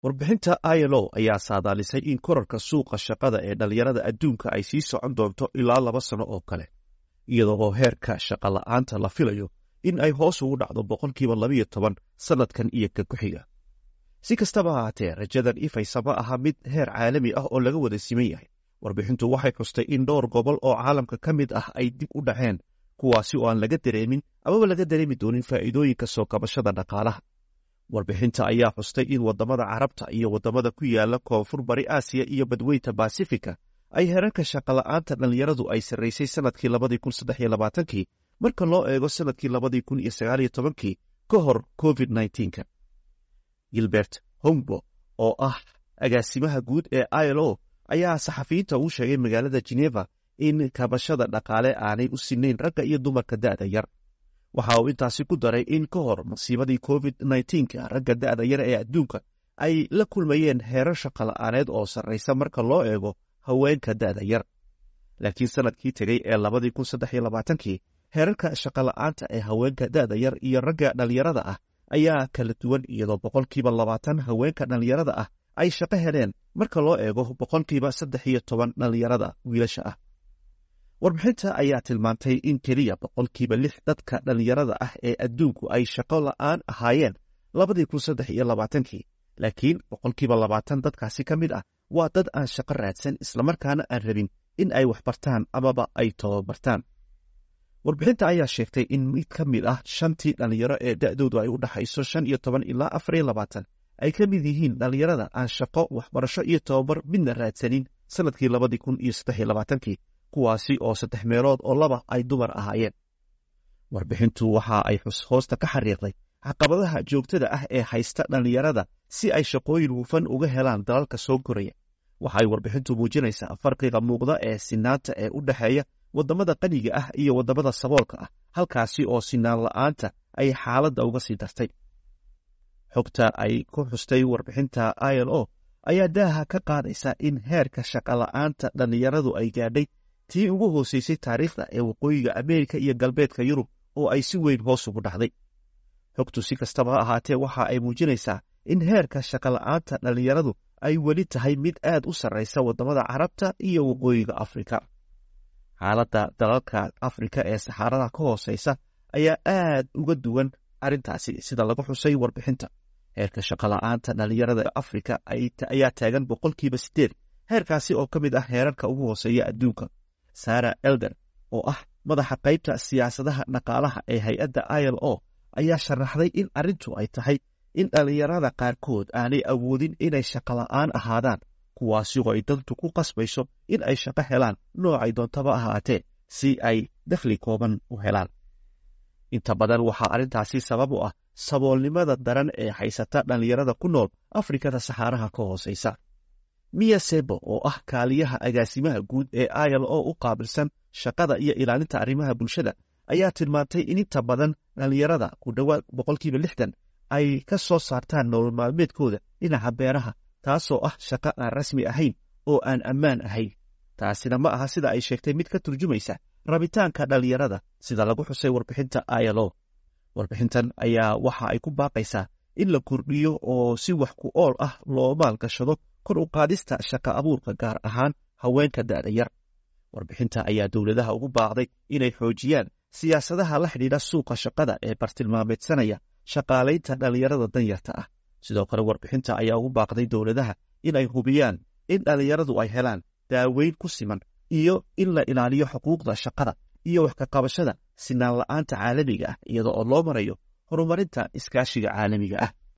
warbixinta ilo ayaa saadaalisay in korarka suuqa shaqada ee dhallinyarada adduunka ay sii socon doonto ilaa laba sano oo kale iyadoo heerka shaqa la'aanta la filayo in ay hoos ugu dhacdo boqolkiiba labayo toban sannadkan iyo ka ku-xiga si kastaba ahaatee rajadan ifaysa ma aha mid heer caalami ah oo laga wada siman yahay warbixintu waxay xustay in dhowr gobol oo caalamka ka mid ah ay dib u dhaceen kuwaasi oo aan laga dareemin amaba laga dareemi doonin faa'iidooyinka soo kabashada dhaqaalaha warbixinta ayaa xustay in waddamada carabta iyo waddamada ku yaala koonfur bari aasiya iyo badweynta basifika ay herarka shaqola'aanta dhallinyaradu ay sarraysay sannadkii labadii kun saddex iyo labaatankii marka loo eego sannadkii labadii kun iyo sagaal iyo tobankii ka hor covid nneteen-ka gilbert hongbo oo ah agaasimaha guud ee ilo ayaa saxafiyiinta uu sheegay magaalada geneva in kabashada dhaqaale aanay u sinayn ragga iyo dumarka da'da yar waxa uu intaasi ku daray in ka hor masiibadii covid nneteen-ka ragga da'da yar ee adduunka ay la kulmayeen heerar shaqola'aaneed oo sarraysa marka loo eego haweenka da'da yar laakiin sannadkii tegey ee labadii kun saddex iyo labaatankii heerarka shaqola'aanta ee haweenka da'da yar iyo ragga dhallinyarada ah ayaa kala duwan iyadoo boqolkiiba labaatan haweenka dhallinyarada ah ay shaqo heleen marka loo eego boqolkiiba saddex iyo toban dhallinyarada wiilasha ah warbixinta ayaa tilmaantay in keliya boqolkiiba lix dadka dhallinyarada ah ee adduunku ay shaqo la'aan ahaayeen labadii kun saddex iyo labaatankii laakiin boqolkiiba labaatan dadkaasi ka mid ah waa dad aan shaqo raadsan islamarkaana aan rabin in ay wax bartaan amaba ay tababartaan warbixinta ayaa sheegtay in mid ka mid ah shantii dhallinyaro ee da'doodu ay u dhaxayso shan iyo toban ilaa afar iyo labaatan ay ka mid yihiin dhallinyarada aan shaqo waxbarasho iyo tababar midna raadsanin sannadkii labadii kun iyo saddex iyo labaatankii kuwaasi oo saddex meelood oo laba ay dumar ahaayeen warbixintu waxa ay hoosta ka xariiqday caqabadaha joogtada ah ee haysta dhallinyarada si ay shaqooyin hufan uga helaan dalalka soo koraya waxaay warbixintu muujinaysaa farqiga muuqda ee sinaanta ee u dhexeeya waddamada qaniga ah iyo waddamada saboolka ah halkaasi oo sinaan la'aanta ay xaaladda uga sii dartay xogta ay ku xustay warbixinta ilo ayaa daaha ka qaadaysa in heerka shaqola'aanta dhallinyaradu ay gaadhay tii ugu hooseysay taariikhda ee waqooyiga ameerika iyo galbeedka yurub oo ay si weyn hoos ugu dhacday xogtu si kastaba ahaatee waxa ay muujinaysaa in heerka shaqola'aanta dhallinyaradu ay weli tahay mid aad u sarraysa waddamada carabta iyo waqooyiga afrika xaaladda dalalka afrika ee saxaarada ka hooseysa ayaa aad uga duwan arrintaasi sida lagu xusay warbixinta heerka shaqola'aanta dhallinyarada afrika ayaa taagan boqolkiiba siddeed heerkaasi oo ka mid ah heerarka ugu hooseeya adduunka sara elder oo ah madaxa qaybta siyaasadaha dhaqaalaha ee hay-adda ilo ayaa sharaxday in arrintu ay tahay in dhallinyarada qaarkood aanay awoodin inay shaqola'aan ahaadaan kuwaasi oo ay dantu ku qasbayso in ay shaqo helaan noocay doontaba ahaatee si ay dakhli kooban u helaan inta badan waxaa arrintaasi sabab u ah saboolnimada daran ee haysata dhallinyarada ku nool afrikada saxaaraha ka hooseysa miya sebo oo ah kaaliyaha agaasimaha guud ee ilo u qaabilsan shaqada iyo ilaalinta arrimaha bulshada ayaa tilmaantay in inta badan dhallinyarada ku dhowaad boqolkiiba lixdan ay ka soo saartaan nolol maalmeedkooda dhinaca beeraha taasoo ah shaqo aan rasmi ahayn oo aan ammaan ahayn taasina ma aha sida ay sheegtay mid ka turjumaysa rabitaanka dhallinyarada sida lagu xusay warbixinta ilo warbixintan ayaa waxa ay ku baaqaysaa in la kordhiyo oo si wax ku ool ah loo maalgashado kor u qaadista shaqa abuurka gaar ahaan haweenka da'da yar warbixinta ayaa dowladaha ugu baaqday inay xoojiyaan siyaasadaha la xidhiidha suuqa shaqada ee bartilmaameedsanaya shaqaalaynta dhallinyarada danyarta ah sidoo kale warbixinta ayaa ugu baaqday dowladaha inay hubiyaan in dhallinyaradu ay helaan daaweyn ku siman iyo in la ilaaliyo xuquuqda shaqada iyo wax ka qabashada sinaan la'aanta caalamiga ah iyada oo loo marayo horumarinta iskaashiga caalamiga ah